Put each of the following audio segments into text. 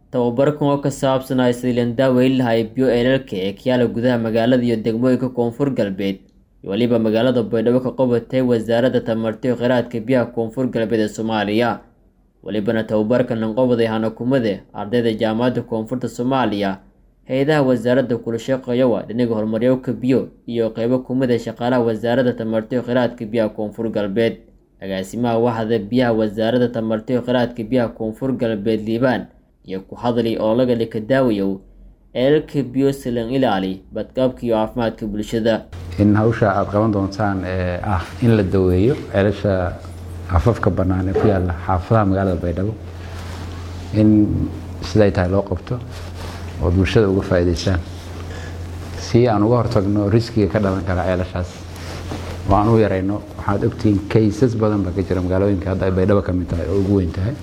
tababarkan oo ka saabsanaya sidii landaaweyn lahay biyo eelalka ee kayaala gudaha magaalada iyo degmooyinka koonfur galbeed iyo weliba magaalada baydhabo ka qabatay wasaaradda tamarta iyo kheyraadka biyaha koonfur galbeed ee soomaaliya welibana tababarkan lanqobaday hanakumade ardayda jaamacadda koonfurta soomaaliya hay-adaha wasaaradda kula shaqeeyowa dhinaga horumaryowka biyo iyo qeybo kumid ee shaqaalaha wasaaradda tamarta iyo kheyraadka biyaha koonfur galbeed agaasimaha waxda biyaha wasaaradda tamarta iyo kheyraadka biyaha koonfur galbeed liibaan iyo ku hadli oo laga dhika daawayow eelalka biyo silan ilaali badqabka iyo caafimaadka bulshada in hawsha aada qaban doontaan ee ah in la daweeyo ceelasha afafka bannaan ee ku yaalla xaafadaha magaalada baydhabo in siday tahay loo qabto oo bulshada uga faa'iidaystaan si aan uga hortagno riskiga ka dhalan kara ceelashaas oo aan u yarayno waxaad ogtihiin kaysas badan baa ka jira magaalooyinka hadda ay baydhabo ka mid tahay oo ugu weyn tahay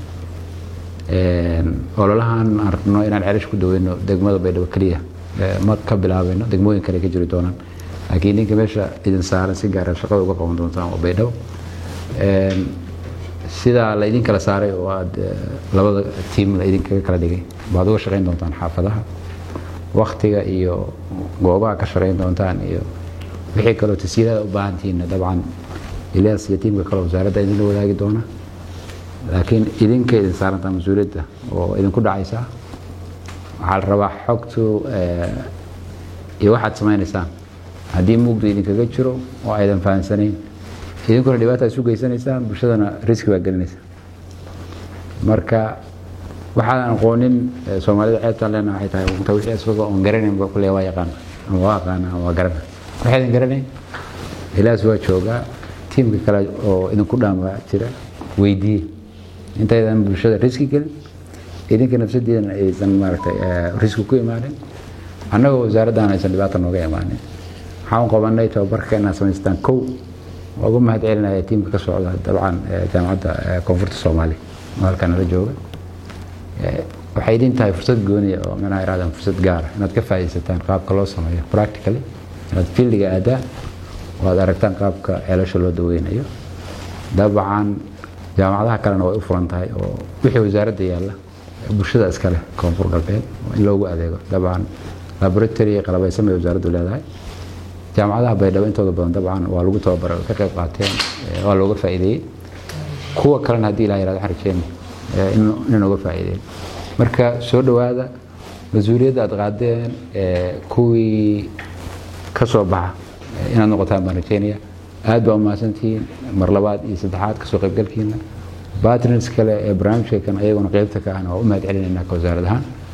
ololahan aan rabno inaan ceelash ku daweyno degmada baydhabo keliya ma ka bilaabayno degmooyin kale ka jiri doonaan laakiin ninka meesha idin saaran si gaara shaqada uga qaban doontaan waa baydhabo sidaa la idin kala saaray oo aad labada tiim la idinkaga kala dhigay baad uga shaqayn doontaan xaafadaha waktiga iyo goobaha ka shaqayn doontaan iyo wixii kaloo tashiilada u baahantihiinna dabcan ilyas iyo tiimka kale wasaaradda idinla wadaagi doona laakiin idinka idin saarantaa mas-uuliyadda oo idinku dhacaysa waxaa la rabaa xogtu iyo waxaad samaynaysaan haddii mugdu idinkaga jiro oo aydan fahamsanayn idinkuna dhibaata isu geysanaysaan bulshadana riski baa gelinaysa marka waxaadan aqoonin soomaalida ceebtaan leena waxay tahay unta wixii isagoo oon garanayn ba kulle waa yaqaan ama waa aqaana ama waa garana waxaydan garanayn ilaas waa joogaa tiimka kale oo idinku dhaama jira weydiiye intaydan bulshada riski gelin idinka nafsadiidana aysan maaragtay riski ku imaanin annagoo wasaaraddan aysan dhibaata nooga imaanin waxaan qabanay tababarka inaad samaystaan kow waa ugu mahad celinaya tiimka ka socda dabcan jaamacadda koonfurta soomaaliya oo halkan nala jooga waxay idin tahay fursad gooniya oo manaha irahdaan fursad gaara inaad ka faa'iidaysataan qaabka loo sameeyo practically inaad fieldiga aadaan oo aad aragtaan qaabka ceelasha loo daweynayo dabcan jaamacadaha kalena way u furan tahay oo wixii wasaaradda yaalla bulshada iskale koonfur galbeed in loogu adeego dabcan laboratory qalabaysan bay wasaaraddu leedahay jaamacadaha baydhabo intooda badan dabcan waa lagu tababaray ka qayb qaateen waa looga faa'iideeyey kuwa kalena haddii ilaha yirahdo waxaan rajeyna in nooga faa'iideeyo marka soo dhowaada mas-uuliyadda aad qaadeen kuwii ka soo baxa inaad noqotaan baan rajeynaya aad baa umahadsantihiin mar labaad iyo saddexaad kasoo qaybgalkiina batners kale ee barnaamijka kan ayaguna qeybta ka ahna waa u mahad celinaynaa ka wasaarad ahaan